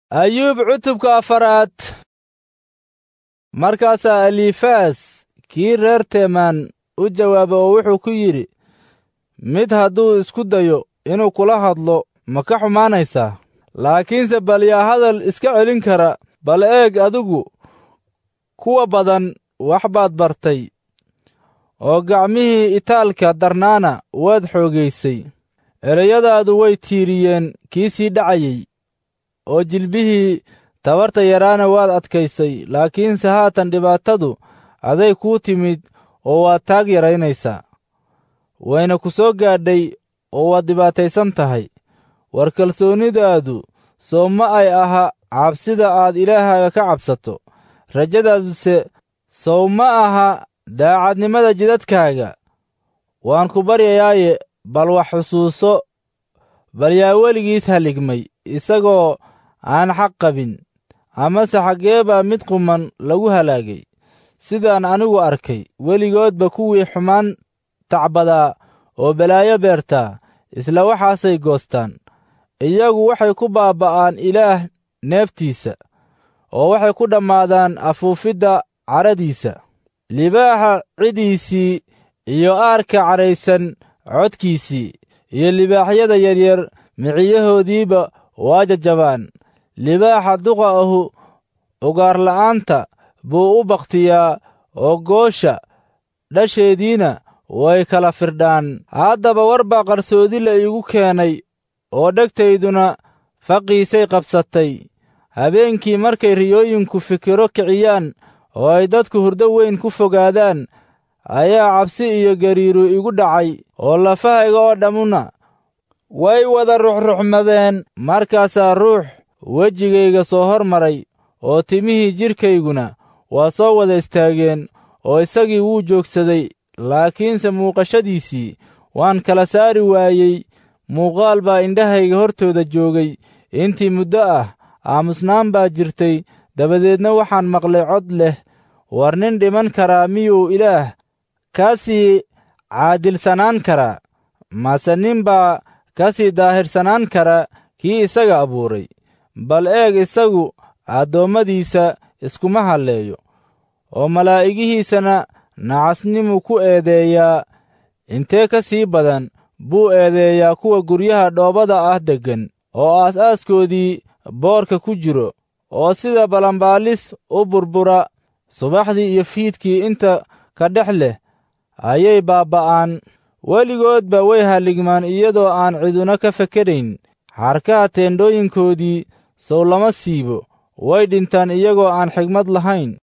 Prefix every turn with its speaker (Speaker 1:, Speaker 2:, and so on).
Speaker 1: ayuub cutubka afaraad markaasaa elifaas kii reer teemaan u jawaaba oo wuxuu ku yidhi mid hadduu isku dayo inuu kula hadlo ma ka xumaanaysaa laakiinse bal yaa hadal iska celin kara bal eeg adigu kuwa badan wax baad bartay oo gacmihii itaalka darnaana waad xoogaysay ereyadaadu way tiiriyeen kii sii dhacayey oo jilbihii tabarta yaraana waad adkaysay laakiinse haatan dhibaatadu aday kuu timid oo waad taag yaraynaysaa wayna ku soo gaadhay oo waad dhibaataysan tahay war kalsoonidaadu soo ma ay aha cabsida aad ilaahaaga ka cabsato rajadaaduse sow ma aha daacadnimada jidadkaaga waan ku baryayaaye bal wax xusuuso bal yaa weligiis haligmay isagoo aan xaq qabin amase xaggee baa mid quman lagu halaagay sidaan anigu arkay weligoodba kuwii xumaan tacbadaa oo balaayo beertaa isla waxaasay goostaan iyagu waxay ku baaba'aan ilaah neeftiisa oo waxay ku dhammaadaan afuufidda cadhadiisa libaaxa cidhiisii iyo aarka cadhaysan codkiisii iyo libaaxyada yaryar miciyahoodiiba waa jajabaan libaaxa duqa ahu ugaarla'aanta buu u bakhtiyaa oo goosha dhasheediina way kala firdhaan haddaba war baa qarsoodi la iigu keenay oo dhegtayduna faqiisay qabsatay habeenkii markay riyooyinku fikiro kiciyaan oo ay dadku hurdo weyn ku fogaadaan ayaa cabsi iyo gariiru igu dhacay oo lafahayga oo dhammuna way wada ruxruxmadeen markaasaa ruux wejigayga soo hor maray oo timihii jidhkayguna waa soo wada istaageen oo isagii wuu joogsaday laakiinse muuqashadiisii waan kala saari waayey muuqaal baa indhahayga hortooda joogay intii muddo ah aamusnaan baa jirtay dabadeedna waxaan maqlay cod leh war nin dhiman karaa miyuu ilaah ka sii caadilsanaan karaa mase nin baa ka sii daahirsanaan kara kii isaga abuuray bal eeg isagu addoommadiisa iskuma halleeyo oo malaa'igihiisana nacasnimu ku eedeeyaa intee ka sii badan buu eedeeyaa kuwa guryaha dhoobada ah deggan oo aas-aaskoodii boorka ku jiro oo sida balanbaalis u burbura subaxdii iyo fiidkii inta ka dhex leh ayay baabba'aan weligoodba way halligmaan iyadoo aan ciduna ka fekerayn xarkaha teendhooyinkoodii sow lama siibo way dhintaan iyagoo aan xigmad lahayn